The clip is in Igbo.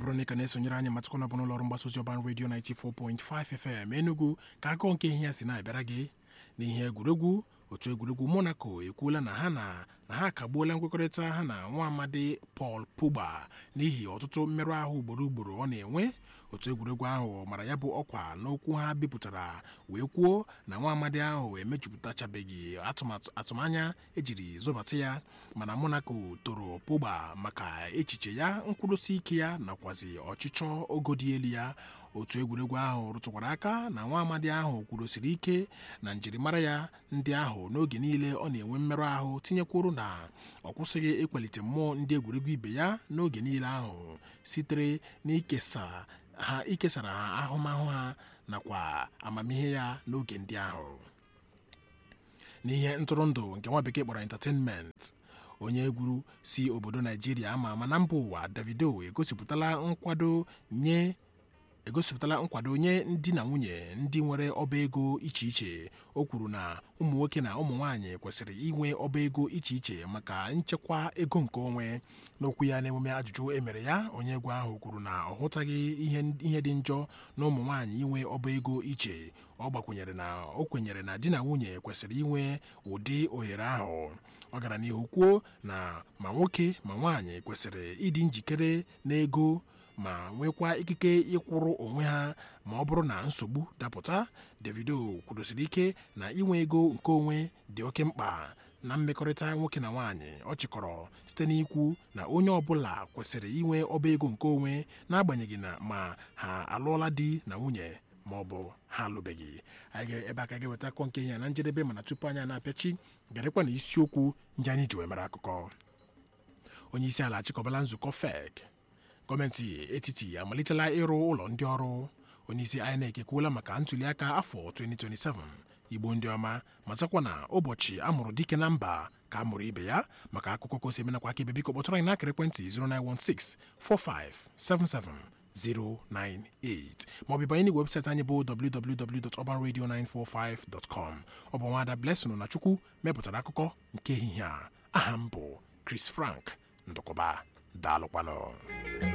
bụrụ na ị ka na-esonyere anyị matụkọ na bụrụ ụlọọrụ mgbasa ozi ọban redio 94.5 FM Enugu ka akụkọ nke ihe ya si na-abịara gị n'ihe egwuregwu otu egwuregwu Monaco ekwuola na ha na na ha akagbuola nkwekọrịta ha na nwa amadi Paul Pogba n'ihi ọtụtụ mmerụ ahụ ugboro ugboro ọ na-enwe otu egwuregwu ahụ mara ya bụ ọkwa n'okwu ha bipụtara wee kwuo na nwa amadi ahụ emejupụtachabeghị atụmatụ atụmanya ejiri zọbata ya mana Monaco toro Pogba maka echiche ya nkwụdosi ike ya nakwazi ọchịchọ ogo dị elu ya otu egwuregwu ahụ rụtụkwara aka na nwa amadi ahụ kwudosiri ike na njirimara ya ndị ahụ n'oge niile ọ na-enwe mmerụ ahụ tinyekwuru na ọ kwụsịghị ịkwalite mmụọ ndị egwuregwu ibe ya n'oge niile ahụ sitere n'ikesa ha ikesara ha ahụmahụ ha nakwa amamihe ya n'oge ndị ahụ n'ihe ntụrụndụ nke nwa bekee kpọrọ entertainment onye egwuru si obodo naijiria ama ama na mba ụwa davido egosipụtala nkwado nye egosipụtala nkwado nye ndị na nwunye ndị nwere ọba ego iche iche o kwuru na ụmụ nwoke na ụmụ nwaanyị kwesịrị inwe ọba ego iche iche maka nchekwa ego nke onwe n'okwu ya n'emume ajụjụ emere ya onye egwu ahụ kwuru na ọ hụtaghị ihe dị njọ na ụmụ nwaanyị inwe ọba ego iche ọ gbakwunyere na o kwenyere na di na nwunye kwesịrị inwe ụdị ohere ahụ ọ gara n'ihu kwuo na ma nwoke ma nwaanyị kwesịrị ịdị njikere n'ego ma nwekwa ikike ịkwụrụ onwe ha ma ọ bụrụ na nsogbu dapụta Davido kwudosiri ike na inwe ego nke onwe dị oke mkpa na mmekọrịta nwoke na nwaanyị ọ chịkọrọ site n'ikwu na onye ọbụla kwesịrị inwe ọba ego nke onwe n'agbanyeghị na ma ha alụọla di na nwunye ma ọ bụ ha alụbeghị anyị ebe aka ga-eweta akọ nke ya na njedebe mana tupu anyị na-apịachi garekwa na isiokwu ndị anyị ji wee mere akụkọ onye isi ala achịkọbala nzukọ FEC gọọmenti etiti amalitela ịrụ ụlọ ndị ọrụ onyeisi INEC ekwuola maka ntụliaka afọ 2027 igbo ndị ọma matakwa na ụbọchị amụrụ dike na mba ka a mụrụ ibe ya maka akụkọ kosi emenakwa aka ibe biko kpọtụrụ anyị n'akara ekwentị 0916 4577 098 maọbụ banye n'igwe webụsaịtị anyị bụ www.urbanradio945.com ọ bụ nwaada Blessing na Chukwu mepụtara akụkọ nke ehihie a aha m bụ Chris Frank ndụkọba daalụkwanụ